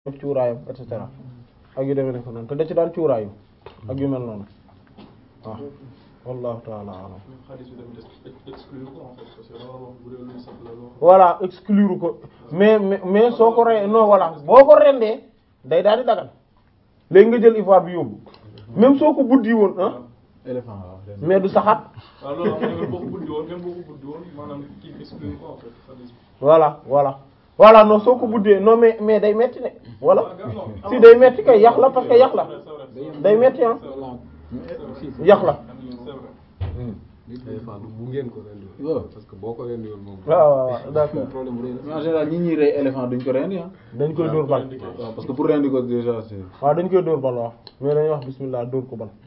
def cuuraayam et cetera ak yu demee ne ko noonu te da ci daan cuuraayu ak yu mel noonu waaw wallahu taala alam xaalis bi tamit exclure ko en fait parce que dama wax bu dee lu sax la loo xam voilà exclure ko mais mais mais soo ko rey non voilà boo ko rendee day daal di dagal léegi nga jël ivoire bi yóbbu même soo ko buddi woon ah éléphant waaw mais du saxaat waaw loolu am na boo ko buddi woon même boo ko buddi woon maanaam kii bi exclure ko en fait xaalis bi voilà voilà voilà non soo ko buddee non mais mais day metti ne voilà si day metti kay yax la parce que yax la day metti ah yax la éléphant bu ngeen ko rendi waaw. parce que boo ko rendi woon moom waaw waaw waaw d'accord problème bu rëy la mais en général ñi ñuy rey éléphant duñ ko rendi ah dañ koy dóor bal waaw parce que pour rendi ko déjà c'est waaw dañ koy dóor bal waaw mais dañuy wax bismillah dóor ko bal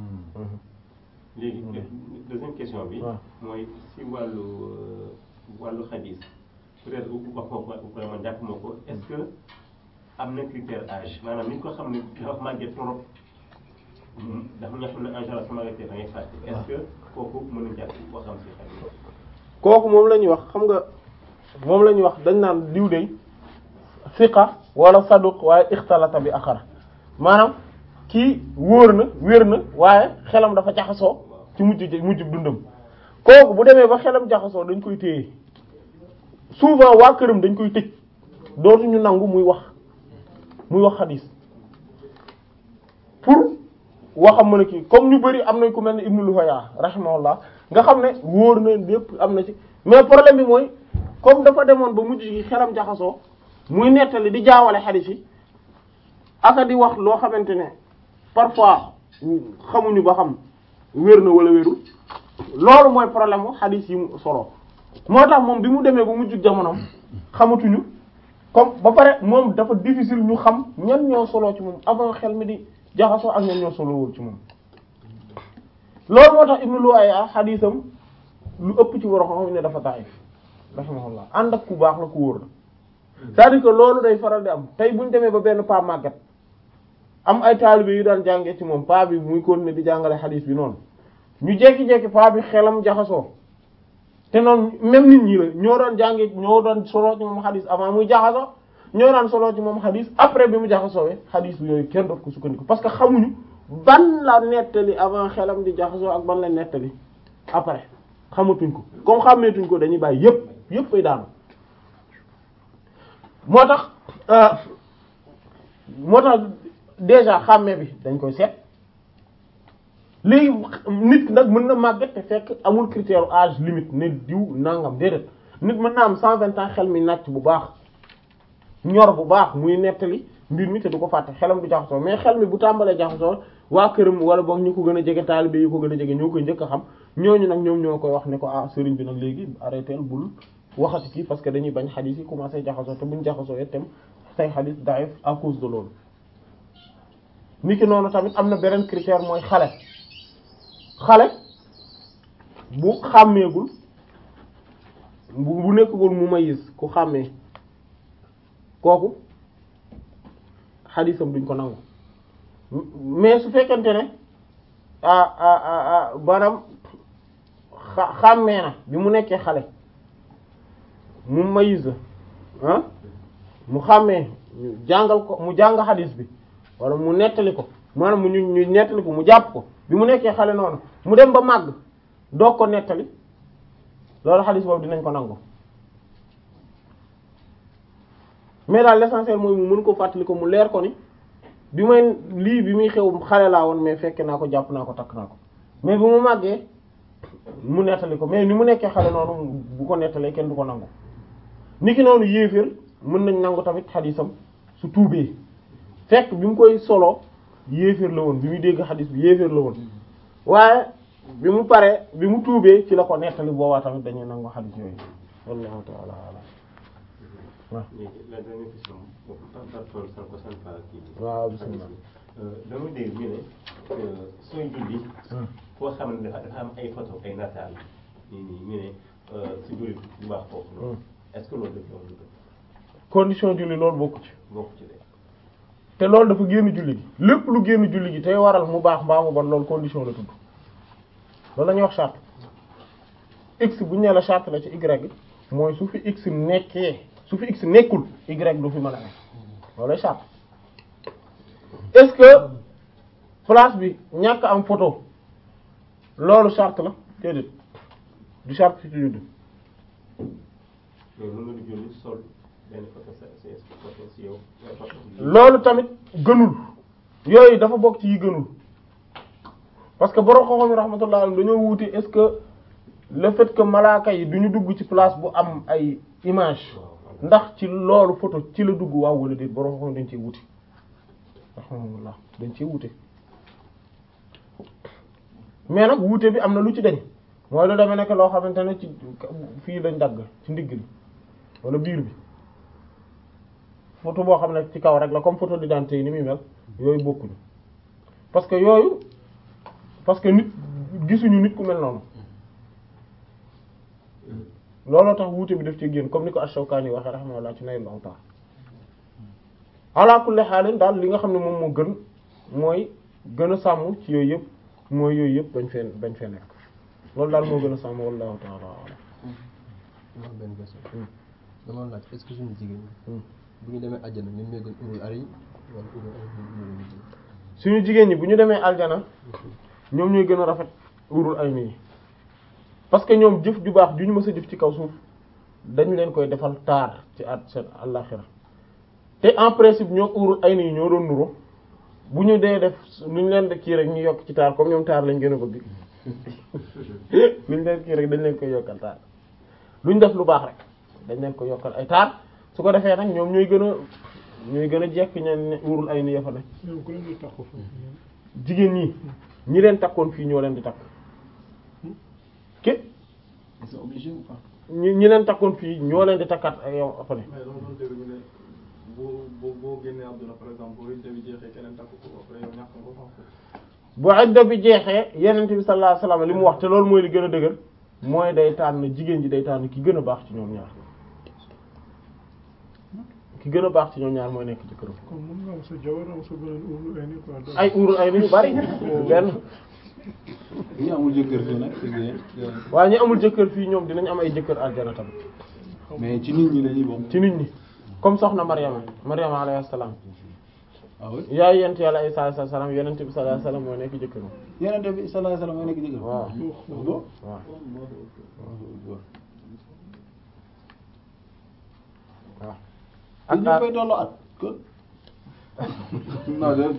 léegi deuxième question bi waaw. mooy si wàllu wàllu xadis peut-être wax nga ko vraiment jàpp moo ko est-ce que am na critère âge maanaam ni ko xam ne dafa màggee trop dafa ñoo xam ne en général su màggetee da ngay fàtte est-ce que kooku mën na jàpp waxam si xadis kooku moom la ñuy wax xam nga moom la ñuy wax dañ naan diw de fiqa wala saduq waaye ixtalata bi axara maanaam kii wóor na wér na waaye xelam dafa jaxasoo ci mujj mujj dundam kooku bu demee ba xelam jaxasoo dañ koy téye souvent waa këram dañ koy tëj dootuñu nangu muy wax muy wax xadis pour waxam mën a kii comme ñu bari am nañ ku mel ne Ibnu Luhaya rahimahullah nga xam ne wóor na lépp am na ci mais problème bi mooy comme dafa demoon ba mujj gi xelam jaxasoo muy nettali di jaawale xadis yi aka di wax loo xamante ne parfois xamuñu ba xam wér na wala wérul loolu mooy problème mu xadis yi mu solo moo tax moom bi mu demee ba mujj jamonoom xamatuñu comme ba pare moom dafa difficile ñu xam ñan ñoo solo ci moom avant xel mi di jaxasoo ak ñan ñoo solowul ci moom loolu moo tax Ibnu Lu'ayya xadisam lu ëpp ci war a xam ne dafa daif rahimahullah ànd ak ku baax la ku wóor la c'est-à-dire que loolu day faral di am tey bu ñu demee ba benn paa màggat am ay taalibe yu daan jàngee ci moom paa bi muy continuer di jàngale xadis bi noonu ñu jekki-jekki paa bi xelam jaxasoo te noonu même nit ñi la ñoo doon jàngee ñoo doon solo ci moom xadis avant muy jaxasoo ñoo daan solo ci moom xadis après bi mu jaxasoowee xadis bi yooyu kenn dootu ko sukkandiku parce que xamuñu ban la nettali avant xelam di jaxasoo ak ban la nettali après xamatuñ ko comme xàmmeetuñ ko dañuy bàyyi yépp yépp ay daanu moo tax moo tax déjà xàmmee bi dañ koy seet léegi nit nag mën na màgget te fekk amul critère âge limite ne diw nangam déedéet nit mën na am cent vingt ans xel mi nàcc bu baax ñor bu baax muy nettali mbir mi te du ko fàtte xelam du jaxasoo mais xel mi bu tàmbalee jaxasoo waa këram wala boog ñu ko gën a jege taalibe yi ko gën a jege ñoo koy njëkk a xam ñooñu nag ñoom ñoo koy wax ne ko ah sëriñ bi nag léegi arrêté bul waxati kii parce que dañuy bañ xadis yi commencé jaxasoo te buñ jaxasoo itam say xadis daif à cause de loolu niki noonu tamit am na beneen critère mooy xale xale bu xàmmeegul bu bu nekkagul mu mayis ku xàmmee kooku xadisam duñ ko nangu mais su fekkente ne ah ah ah maanaam xa xàmmee na bi mu nekkee xale mu mayis ah mu xàmmee ñu jàngal ko mu jàng xadis bi wala mu nettali ko maanaam mu ñu ñu nettali ko mu jàpp ko bi mu nekkee xale noonu mu dem ba màgg doog ko nettali loolu xadis boobu dinañ ko nangu mais daal l'essentiel mooy mu mën ko fàttali ko mu leer ko ni bi may lii bi muy xew xale laa woon mais fekke naa ko jàpp naa ko takk naa ko mais bu mu màggee mu nettali ko mais ni mu nekkee xale noonu bu ko nettalee kenn du ko nangu niki noonu yéeféer mën nañ nangu tamit xadisam su tuubee fekk bi mu koy solo yéeféer la woon bi muy dégg xadis bi yéeféer la woon waaye bi mu paree bi mu tuubee ci la ko nettali boobaa tamit dañuy nangu xadis yooyu wallahu ta'ala alam waaw léegi la dernière question boobu par rapport sans ko sans pas kii bi. waaw bismillah dama dégg ñu ne sooy julli. koo xam ne dafa dafa am ay photo ay nataal nii nii ñu ne si julli bu baax foofu noonu. est-ce que loolu dëgg loolu dëgg condition julli loolu bokku ci bokk ci de. te loolu dafa génn julli gi lépp lu génn julli gi tey waral mu baax mbaa mu bon loolu condition la tudd loolu la ñuy wax charte x bu ñu nee la charte la ci y mooy su fi x nekkee su fi x nekkul y du fi mën a nekk loolay charte est-ce que place bi ñàkk am photo loolu charte la déedéet du charte ci judd mais mën nga di julli sol benn photo sa sa photo si yow nga photo si loolu tamit gënul yooyu dafa bokk ci yi gënul parce que borom xam-xam yi rahmatullah alayhim dañoo wuute est-ce que le fait que malaaka yi duñu dugg ci place bu am ay image ndax ci loolu photo ci la dugg waaw wala déet borom xam-xam dañ ciy wuute rahmatullah dañ ciy wuute mais nag wuute bi am na lu ci dañ mooy lu demee nekk loo xamante ne ci fii lañ dagg ci ndigg li wala biir bi photo boo xam ne ci kaw rek la comme photo d'identité yi ni muy mel yooyu bokkuñu parce que yooyu parce que nit gisuñu nit ku mel noonu looloo tax wuute bi daf ci génn comme ni ko Ash-Shawkani waxee rahimahullah ci Naylul Awtar ala kulli haalin daal li nga xam ne moom moo gën mooy gën a sàmm ci yooyu yëpp mooy yooyu yëpp bañ fee bañ fee nekk loolu daal moo gën a sàmm wallahu ta'ala a'lam ma am benn question dama laaj est-ce que suñu jigéen ñi bu ñu demee àjjana ñun ñoo gën urul ari wala urul ari ñoo gën a jigéen suñu jigéen ñi bu ñu demee aljana ñoom ñooy gën a rafet urul ay nii parce que ñoom jëf ju baax ju ñu mës a jëf ci kaw suuf dañ leen koy defal taar ci at seen àllaxira te en principe ñoo urul ay nii ñoo doon nuro bu ñu dee def nu ñu leen de kii rek ñu yokk ci taar comme ñoom taar lañ gën a bëgg lu ñu leen kii rek dañ leen koy yokkal taar lu ñu def lu baax rek dañ leen koy yokkal ay taar su ko defee nag ñoom ñooy gën a ñooy gën a jekk ñeen ne urul ay nii ya fa ne ñoom ku leen di takku foofu jigéen ñi ñi leen takkoon fii ñoo leen di takk ke c'est obligé ou pas ñi ñi leen takkoon fii ñoo leen di takkaat ak yow après mais dama doon dégg ñu ne boo boo boo génnee àdduna par exemple boo idda bi jeexee keneen takk ko après yow ñàkk nga ko en fait. bu idda bi jeexee yenent bi sallallahu alayhi wasallam li mu wax te loolu mooy li gën a dëgër mooy day tànn jigéen ji day tànn ki gën a baax ci ñoom ñaar ki gën a baax ci ñoom ñaar mooy nekk ci këram comme mun nga am sa jabar am sa beneen urlu ay ni quoi donc ay urul ay ni yu bari benn ñi amul jëkkër fii nag c'est bien waaye ñi amul jëkkër fii ñoom dinañ am ay jëkkër aljana tamit mais ci nit ñi lañuy bokk ci nit ñi comme soxna Maryama Maryama alayhi salaam ah oui yaay yent yàlla Isa alayhi salaam yenent bi sallallahu alayhi wasallam mooy nekk jëkkëram yeneen bi sallallahu alayhi wasallam mooy nekk jëkkër waaw bon waaw waaw ak ñu koy tolloo at kon non de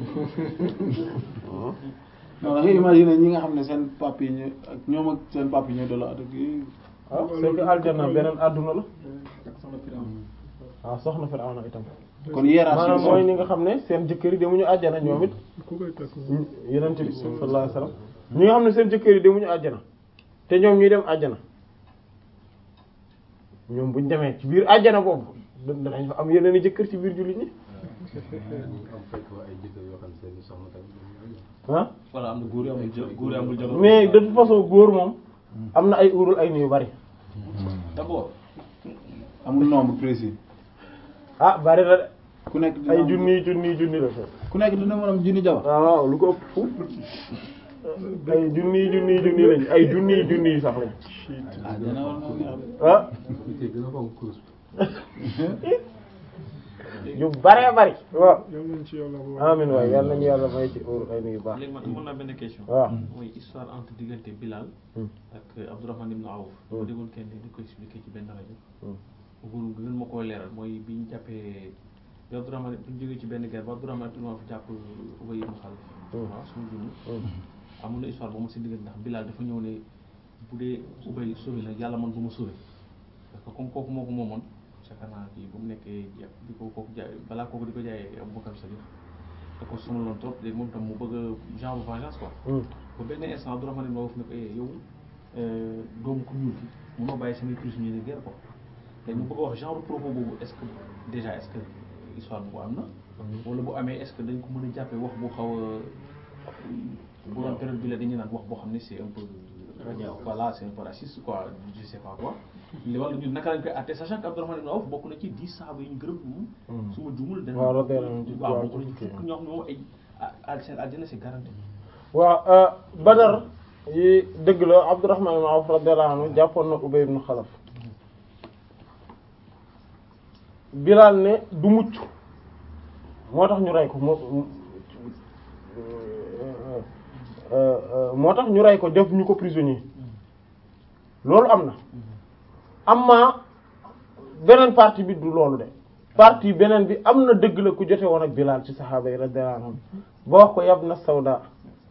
non da ngay imaginer ñi nga xam ne seen pap yi ñu ak ñoom ak seen pap yi ñooy tolloo at ak yi ah c'est que aljana beneen àdduna la ak soxna Firawna waaw soxna Firawna itam kon hiérarchie maanaam bi mooy moom ñi nga xam ne seen jëkkër yi demuñu àjjana ñoom it ku koy takk yenent bi sallallahu alayhi wasallam ñi nga xam ne seen jëkkër yi demuñu àjjana te ñoom ñuy dem àjjana ñoom buñ demee ci biir àjjana boobu danañ fa am yeneen i jëkkër ci biir jullit ñi am fekk ay jëkkër yoo xam ne seen soxna tamit ah voilà am na góor yi amul jë góor yi amul jabar. mais de toute façon góor moom am na ay urul ay ni yu bari d'abord amul nombre précis ah bari na de ku nekk dina ay am- junni junni junni la fa ku nekk dina mën am junni jabar waaw waaw lu ko ëpp fu ay junni junni junni lañ ay junni junni sax lañ ah dina war na neex de. ah te gën a fonk course yu baree bari waaw yal nañ ci yàlla bu amin waay yàlla nañu yàlla may ci urul ay ni yu baax léegi man amoon naa benn question. waaw mooy histoire entre diggante Bilal. Hmm. ak Abdourahmane ibn Awf. Hmm. ma déggoon kenn di ko expliquer ci benn rajo. Hmm. bëggul gën ma koo leeral mooy bi ñu jàppee bi Abdourahmane bi ñu jógee ci benn guerre ba Abdourahmane ibn Awf jàpp Ubay ibn Khalaf. Hmm. waaw suñu junni. Hmm. amoon na histoire ba mu si diggante ndax Bilal dafa ñëw ne bu dee Ubay sauvé na yàlla man bu ma sauvé parce que comme kooku moo ko moomoon yaakaar naa kii bu mu nekkee ja di ko kooku jaay balaa kooku di ko jaayee Abubakar Sadiq da ko sonaloon trop léegi moom tam mu bëgg a genre vengeance quoi. Hmm. ba benn instant Abdourahmane ibn Awf ne ko eh yow euh, doomu ko ñuul ki munoo bàyyi samay prisonniers de guerre quoi te ñu bëgg a wax genre propos boobu est-ce que déjà est-ce que histoire boobu am na. wala bu amee est-ce que dañ ko mën a jàppee wax bu xaw a bu doon période bi la dañuy naan wax boo xam ne c'est un peu. voilà c'est un peu raciste quoi je sais pas quoi. li wala ñun naka lañ koy àtte sachant que Abdourahmane ibn Awf bokk na ci dix sahaaba yi ñu gërëm moom. su ma juumul dana. waaw radiyallahu anhu. waaw bokk na ci fukk ñoo xam ne moom ay ah seen àjjana c'est garanti. waaw Badar yi dëgg la Abdurrahman ibn Awf radiyallahu anhu jàppoon na Ubay ibn Khalaf Bilal ne du mucc moo tax ñu rey ko moo moo tax ñu rey ko def ñu ko prisonnier loolu am na amma beneen partie bi du loolu de partie beneen bi am na dëgg la ku jote woon ak Bilal ci saxaaba yi radiyallahu anhum ba wax ko yab na sawda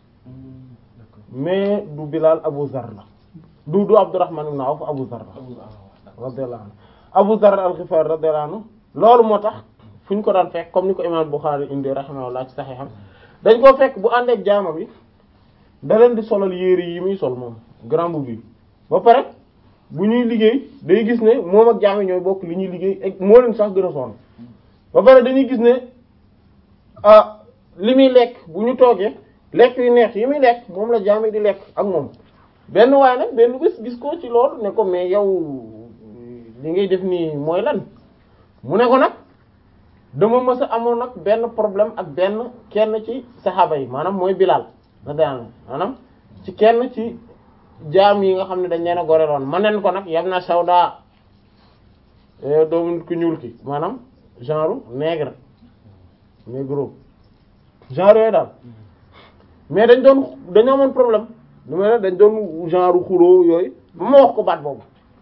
mais du Bilal Abu Zar la du du Abdurrahman ibn Awf Abu Zar la radiyallahu anhu Abu Zar al-Ghifari radiyallahu anhu loolu moo tax fu ñu ko daan fekk comme ni ko imam Bukhari indi rahimahullah ci saxiixam dañ koo fekk bu ànd ak jaama bi da leen di solal yére yi muy sol moom grand boubou bi ba pare bu ñuy liggéey day gis ne moom ak jaam yi ñooy bokk li ñuy liggéey ak moo leen sax gën a sonn ba pare dañuy gis ne ah li muy lekk bu ñu toogee lekk yu neex yi muy lekk moom la jaam yi di lekk ak moom benn waaye nag benn bés gis ko ci loolu ne ko mais yow li ngay def nii mooy lan mu ne ko nag dama mës a amoon nag benn problème ak benn kenn ci saxaaba yi maanaam mooy Bilal na daan maanaam ci kenn ci jaam yi nga xam ne dañ leen a goreloon ma nen ko nag yam na sawda doomu nit ku ñuul ki maanaam genre nègre négro genre yooyu daal mais dañ doon dañoo amoon problème lu may ne dañ doon genre xuloo yooyu ba ma wax ko baat boobu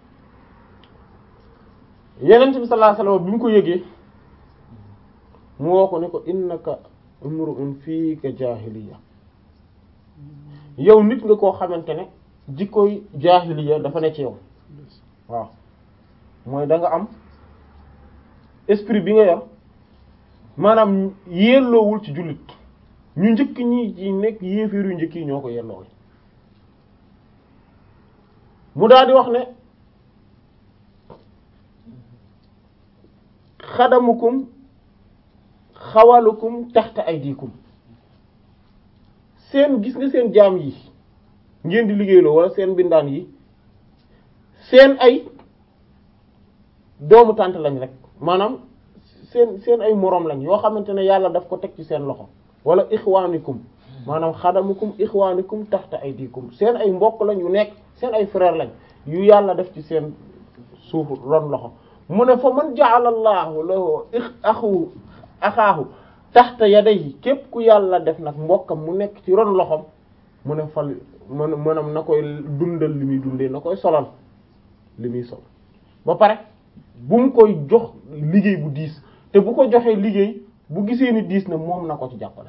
yeneen bi sallallahu alayhi wasallam bi mu ko yëgee mu woo ko ne ko innaka imru'un fiika jaahiliya yow nit nga koo xamante ne jikkoy jaahiliya dafa ne ci yow waaw mooy da nga am esprit bi nga yor maanaam yelloowul ci jullit ñu njëkk ñi ci nekk yéeféer yu njëkk yi ñoo ko yelloo mu daal di wax ne xadamukum xawalukum taxta aydikum seen gis nga seen jaam yi ngeen di liggéeyloo wala seen bindaan yi seen ay doomu tànt lañ rek maanaam seen seen ay moroom lañ yoo xamante ne yàlla daf ko teg ci seen loxo wala ixwaanikum maanaam xadamukum ixwaanikum taxta aydikum seen ay mbokk lañ yu nekk seen ay frère lañ yu yàlla def ci seen suuf ron loxo mu ne fa man ja'ala Allahu lahu axu axaahu taxta yadayhi képp ku yàlla def nag mbokkam mu nekk ci ron loxom mu ne fal man maanaam na koy dundal li muy dundee na koy solal li muy sol ba pare bu mu koy jox liggéey bu diis te bu ko joxee liggéey bu gisee ni diis na moom na ko ci jàppale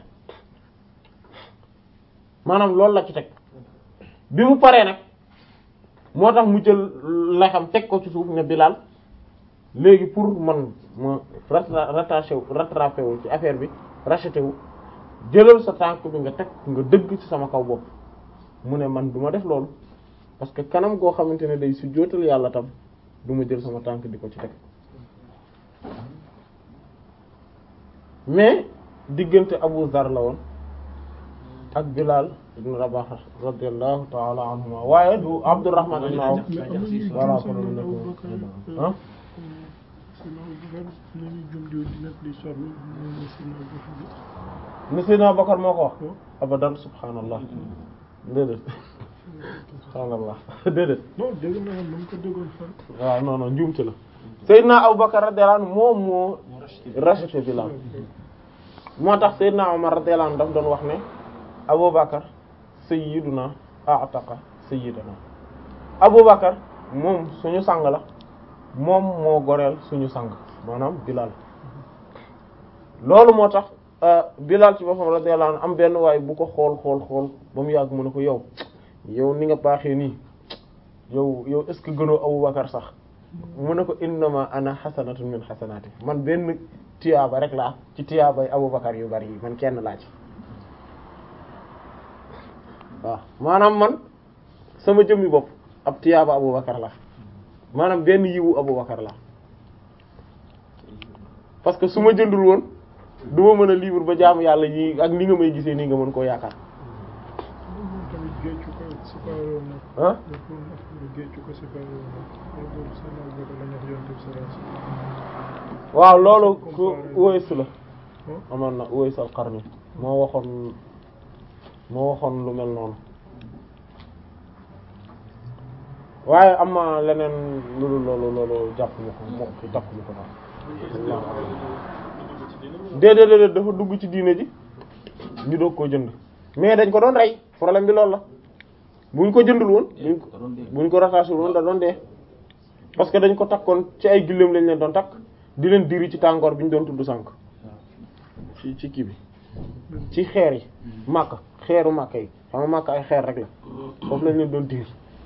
maanaam loolu la ci teg bi mu paree nag moo tax mu jël lexam teg ko ci suuf ne Bilal léegi pour man ma rattaché wu rattrapé wu ci affaire bi racheté wu jëlal sa tànk bi nga teg nga dëgg ci sama kaw bopp mu ne man du ma def loolu parce que kanam goo xamante ne day su jootal yàlla tam du ma jël sama tànk di ko ci teg mais diggante Abu Zar la woon ak Bilal ibn Rabah radiyallahu ta'ala anhuma waaye du Abdurrahman ibn Awf voilà ko mu nekk ah Seydina Abubakar nañu jum di net li sobi ñu Seydina Abubakar ni Seydina Bakar moo ko wax abadan subhanallah déedéet subhanallah déedéet non dégg naa dama ko déggoon fan waaw non non njuumte la Seydina Abubakar radiyallahu anhu moom moo racheté Bilal moo tax Seydina Omar radiyallahu anhu daf doon wax ne Abubakar sayyiduna a'taqa sayyidana Abubakar moom suñu sang la moom moo goreel suñu sang maanaam Bilal loolu moo tax Bilal ci boppam radiyallahu anhu am benn waay bu ko xool xool xool ba mu yàgg mu ne ko yow yow ni nga baaxee nii yow yow est-ce que gënoo Abubakar sax mu ne ko innama ana xasanatun min xasanati man benn tiyaaba rek laa ci tiyaabay Abubakar yu bari yi man kenn laa ci waaw maanaam man sama jëmmi bopp ab tiyaaba Abubakar la maanaam benn yiwu Abubakar la parce que su ma jëndul woon du ma mën a libre ba jaamu yàlla yi ak ni nga may gisee nii nga mën koo yaakaar moom tamit géeju ko séparé woon nag ah nekkul affaire géeju ko séparé woon nag loolu Seydina Abubakar la ñu wax yonent bi sallallahu alayhi wasallam waaw loolu ku Uways la Hmm? amoon na Uways al-Qarni moo waxoon moo waxoon lu mel noonu waaye am na leneen loolu loolu loolu jàpp ma ko moo ki takk ma ko daal déedéet déedéet dafa dugg ci diine ji ñu doog koo jënd mais dañ ko doon rey problème bi loolu la buñ ko jëndul woon buñ ko buñ ko rattaché woon da doon dee parce que dañ ko takkoon ci ay gilleem lañ leen doon takk di leen diri ci tàngoor bi ñu doon tudd sànk ci ci kii bi ci xeer yi màkk xeeru màkk yi xam nga màkk ay xeer rek la foofu lañ leen doon diri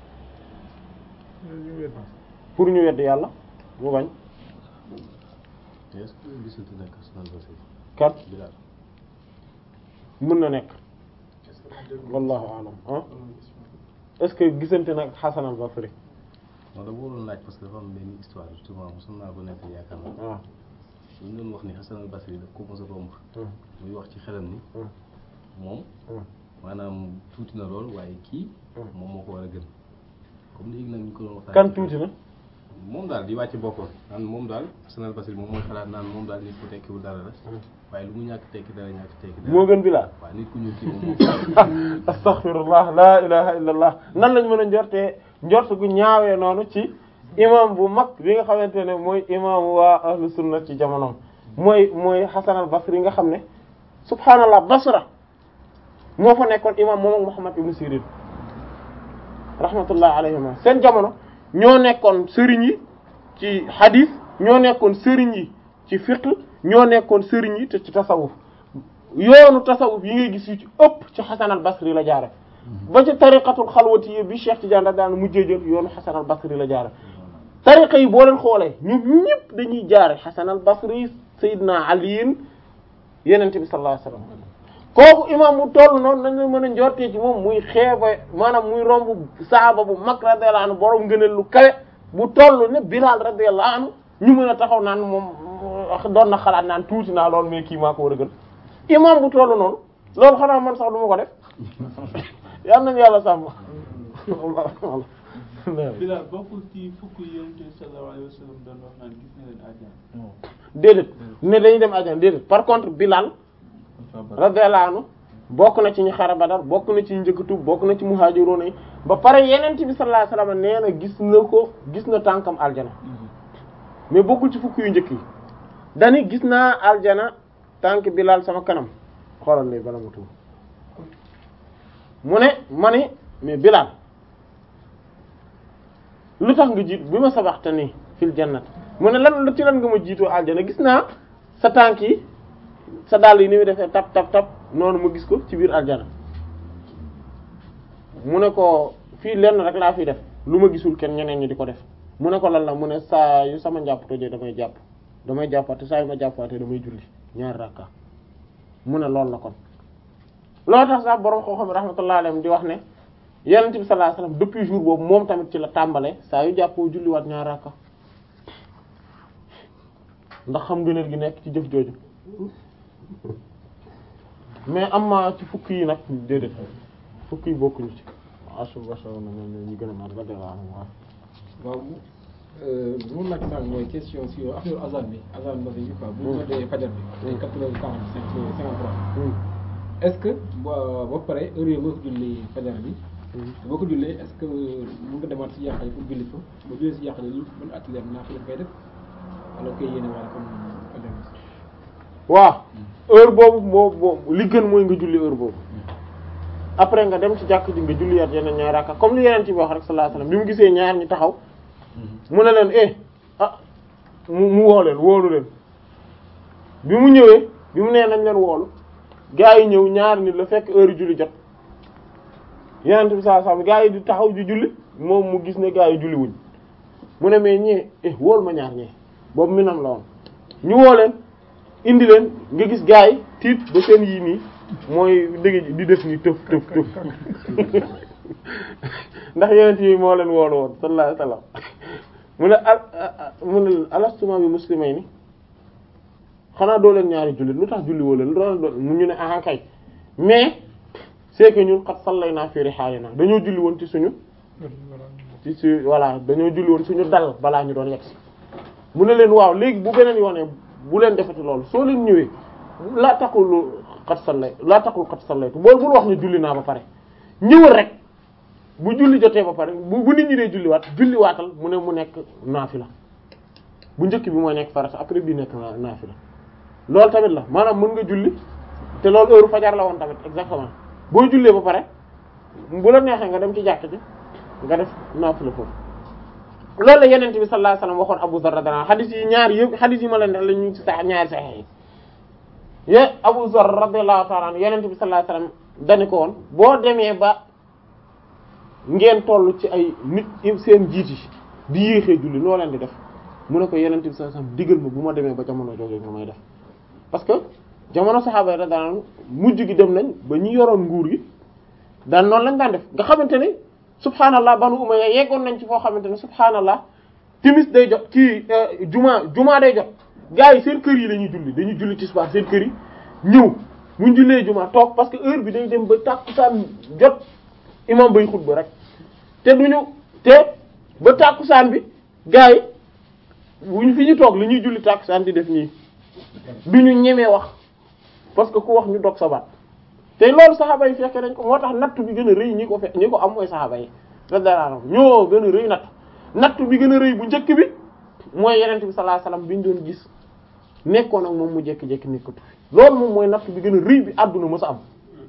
pour ñu wedd yàlla mu bañ est-ce que gisante nekk Hassan al-Basri kat Bilal mën na nekk wallahu alam ah est-ce que gisante nag Hasan al-Basri non dama waroon laaj parce que dafa am benn histoire justement mosoon naa ko nekk yaakaar naa waaw ñu doon wax ni Hassan al-Basri daf ko mos a romb muy wax ci xelam ni moom maanaam tuuti na lool waaye kii moom moo ko war a gën comme léegi nag ñu ko doon waxtaan kan tuuti na moom daal di wàcce boppam naan moom daal Hassan al-Basri moom mooy xalaat naan moom daal nit ku tekkiwul dara la waaye lu mu ñàkk tekki dara ñàkk tekki dara moo gën Bilaal waaye nit ku ñuul kii moom moo astaghfirullah la ilaha illallah nan lañ mën a njortee njort gu ñaawee noonu ci imam bu mag bi nga xamante ne mooy imam waa ahlu sunna ci jamonoom mooy mooy Hasan al-Basri nga xam ne subhaanallah Basra moo fa nekkoon imam moom ak Muhammad ibn Sirin rahmatullah alayhima seen jamono ñoo nekkoon sëriñ yi ci hadith ñoo nekkoon sëriñ yi ci fiqh ñoo nekkoon sëriñ yi te ci tasawuf yoonu tasawuf yi ngay gis yu ci ëpp ci Hasan al-Basri la jaare ba ci tariqatul xalwati yi bi Cheikh Tidiane da daan mujjee jël yoonu Hasan al-Basri la jaare tariqa yi boo leen xoolee ñu ñëpp dañuy jaare Hasan al-Basri Seydina Ali yenente bi sallallahu alayhi wasallam kooku imam mu toll noonu nañ la mën a njortee ci moom muy xeeba maanaam muy romb saaba bu mag radiyallahu anhu borom ngëneel lu kawe bu toll ne Bilal radiyallahu anhu ñu mën a taxaw naan moom doon na xalaat naan tuuti naa loolu mais kii maa ko war a gën imam bu toll noonu loolu xanaa man sax du ma ko def yal nañu yàlla sàmm Bilal bokkul ci fukk yi Yonent bi sallallahu alayhi wa sallam doon wax naan gis na leen àjjana. déedéet ne dañuy dem àjjana déedéet par contre Bilal radiyallahu anhu bokk na ci ñu xare Badar bokk na ci ñu njëkk tuub bokk na ci muhaajiroon yi ba pare Yonent bi sallallahu alayhi wasallam nee na gis na ko gis na tànkam aljana mais bokkul ci fukk yu njëkk yi dani gis naa aljana tànk Bilal sama kanam xoolal lay bala ma tuub mu ne ma ni mais Bilal lu tax nga jiit bi ma sabaxte nii fil jannat mu ne lan ci lan nga ma jiitoo aljana gis naa sa tànk yi sa dàll yi ni muy defee tap tap tap noonu ma gis ko ci biir aljana mu ne ko fii lenn rek laa fi def lu ma gisul kenn ñeneen ñi di ko def mu ne ko lan la mu ne saa yu sama njàpp tojee damay jàpp damay jàppaate saa yu ma jàppaate damay julli ñaari rakka mu ne loolu la kon loolu tax sax borom xoo xam rahmatullah alayhi di wax ne yonent bi sallallahu alayhi wasallam depuis jour boobu moom tamit ci la tàmbale saa yu jàppoo julliwaat ñaari rakka ndax xam ngëneel gi nekk ci jëf jooju mais am ma ci fukk yi nag déedéet fukk yi bokkuñu ci asur basa na ñoom ñu gën a mat ba dee waaw waaw lu mu laaj sànq mooy question si affaire azan bi azan bi quoi bu ñu noddee fajar bi ay quatre heures quarante cinq cinquante trois est-ce que ba ba pare heure yooyu boo ko julli fajar bi boo ko jullee est-ce que mën nga demaat si yàqale pour julli ko ba jullee si yàqale lu ban atelier naa fi koy def alors que yéene wala comme fajar bi waaw heure boobu moo boobu li gën mooy nga julli heure boobu après nga dem ci jàkk ji nga julli yaat yeneen ñaari rakka comme li yeneen ci wax rek sallallahu alayhi wasallam bi mu gisee ñaar ñi taxaw mu ne leen eh ah mu mu woo leen woolu leen bi mu ñëwee bi mu nee nañ leen woolu gaa yi ñëw ñaar nit la fekk heure julli jot yeneen bi sallallahu alayhi wasallam gaa yi di taxaw di julli moom mu gis ne gaa yi julli wuñ mu ne mais ñee eh wool ma ñaar ñee boobu mi nam la woon ñu woo leen indi leen nga gis gaa yi tiit ba seen yii nii mooy dëgg di def nii tëf tëf tëf ndax yeneen yi moo leen woolu woon sallallahu alayhi wasallam mu ne al mu ne alastuma bi muslimay ni xanaa doo leen ñaari jullit lu tax julli woo leen lu doon doon mu ñu ne ah kay mais c'est que ñun xat sallay naa fi rihaalina dañoo julli woon ci suñu ci su voilà dañoo julli woon suñu dal balaa ñu doon yegg si mu ne leen waaw léegi bu beneen yoonee bu leen defati loolu soo leen ñëwee laa taxul xat sallay laa taxul xat sallaytu boolu bul wax ne julli naa ba pare ñëwal rek bu julli jotee ba pare bu bu nit ñi dee julliwaat julliwaatal mu ne mu nekk naafila bu njëkk bi mooy nekk farata après bii nekk naafila loolu tamit la maanaam mën nga julli te loolu heure fajar la woon tamit exactement boo jullee ba pare bu la neexee nga dem ci jàkk ji nga def naafila foofu loolu la yenente bi sallallahu alayhi wasallam waxoon Abu Dharr radiyallahu anhu xadis yi ñaari yëpp xadis yi ma leen def la ñu ci sax ñaari saxex yi ye Abu Dharr radiyallahu ta'ala anhu yenente bi sallallahu alayhi wasallam dani ko woon boo demee ba ngeen toll ci ay nit seen jiit yi di yéexee julli noo leen di def mu ne ko yenente bi sallallahu alayhi wasallam digal ma bu ma demee ba jamono jooju nga may def parce que jamono saxaaba yi radiyallahu anhu mujj gi dem nañ ba ñi yoroon nguur gi daan noonu lañ daan def nga xamante ne subhaanallah banu umayya yeggoon nañ ci foo xamante ne subhaanallah timis day jot kii juma juma day jot gars yi seen kër yi la ñuy julli dañuy julli tisbaar seen kër yi ñëw muñ jullee juma toog parce que heure bi day dem ba tàkkusaan jot imam bay xutba rek te duñu te ba tàkkusaan bi gars yi wuñ fi ñu toog li ñuy julli tàkkusaan di def nii duñu ñemee wax parce que ku wax ñu dog sa baat te loolu saxaaba yi fekke dañ ko moo tax natt bi gën a rëy ñi ko fe ñi ko am mooy saxaaba yi radiyallahu anhum ñoo gën a rëy natt natt bi gën a rëy bu njëkk bi mooy yenente bi sallallahu alayhi wasallam bi ñu doon gis nekkoon ak moom mu jekki-jekki nekkatu fi loolu moom mooy natt bi gën a rëy bi àdduna mës a am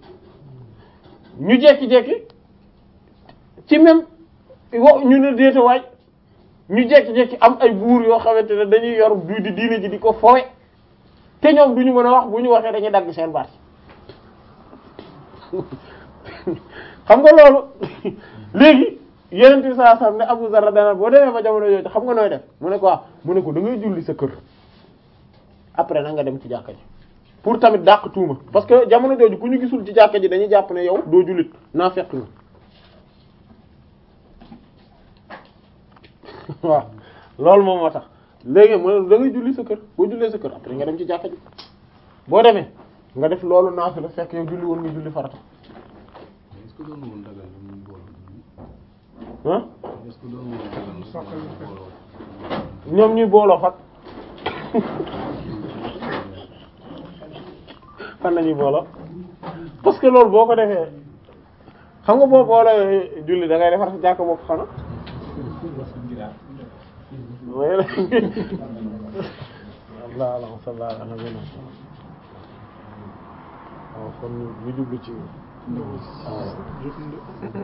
ñu jekki-jekki ci même wo ñu ne déeta waay ñu jekki-jekki am ay buur yoo xamante ne dañuy yor du di diine ji di ko fowe te ñoom du ñu mën a wax bu ñu waxee dañuy dagg seen baat xam nga loolu léegi yeneen bi saa sam ne Abu Zarra dana boo demee ba jamono yooyu xam nga nooy def mu ne ko waaw mu ne ko da ngay julli sa kër après na nga dem ci jàkka ji pour tamit dàq tuuma parce que jamono jooju ku ñu gisul ci jàkka ji dañuy jàpp ne yow doo jullit naa fekk nga waaw loolu moom moo tax léegi mu ne da ngay julli sa kër boo jullee sa kër après nga dem ci jàkka ji boo demee nga def loolu naafila fekk yow julli woon nga julli farata est-ce que doon woon dagal ñu booloo ah est-ce que doon woon dagal ñu booloo ñoom ñuy booloo fat fan lañuy booloo parce que loolu boo ko defee xam nga boo booloo julli da ngay defar sa jàkk bopp xana way la Allah Allah sallallahu ala nabiyina waaw kon ñu jublu ci